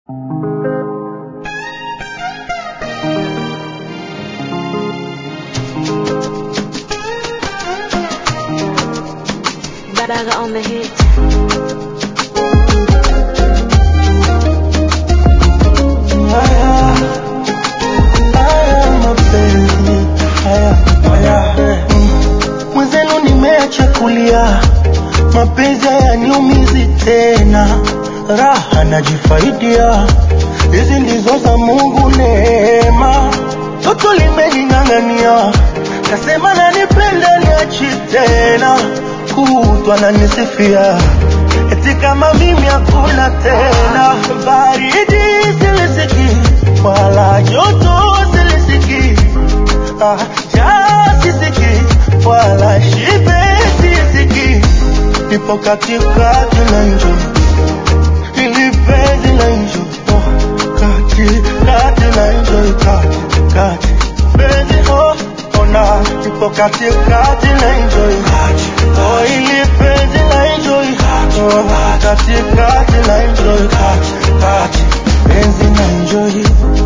Badaga on the hit. Haya, haya mapenzi, haya, haya, mm. Mwenzenu nimeacha kulia, mapenzi hayaniumizi tena, raha najifaidia, hizi ndizo za Mungu neema, toto limening'ang'ania, kasema nanipenda niachi tena, kutwa nanisifia eti kama mimi hakuna tena, baridi silisiki wala joto silisiki, ah, njaa sisiki wala shibe sisiki, nipo katikati na njo ili penzi na njo oh, kati kati na njo kati kati penzi oh, ona nipo katikati na njo oh, ili penzi na njo oh, kati kati na njo kati kati penzi na njo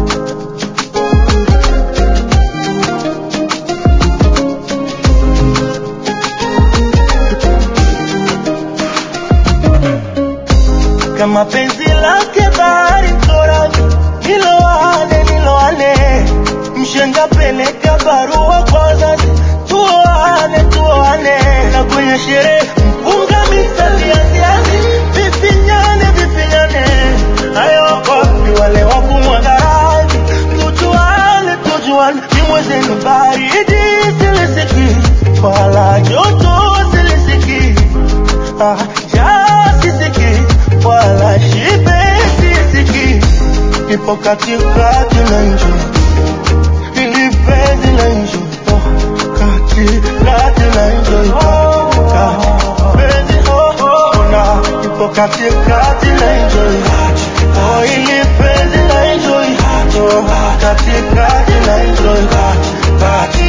kama penzi lake bahari korani, niloane niloane, mshenga peleka barua kwa wazazi, tuoane tuoane, na kwenye sherehe mpunga misali ya ziazi, vifinyane vifinyane, hayo wapi wale wa kumwaga radhi, tujuane tujuane, ni mwezenu baridi silisiki, wala joto silisiki, ah, njaa sisiki wala shibe sisiki, ipo katikati na njo ili penzi na njo oh, kati kati na njo kati penzi oh, oh, na ipo katikati na njo oh, ili penzi na njo oh, katikati na njo kati kati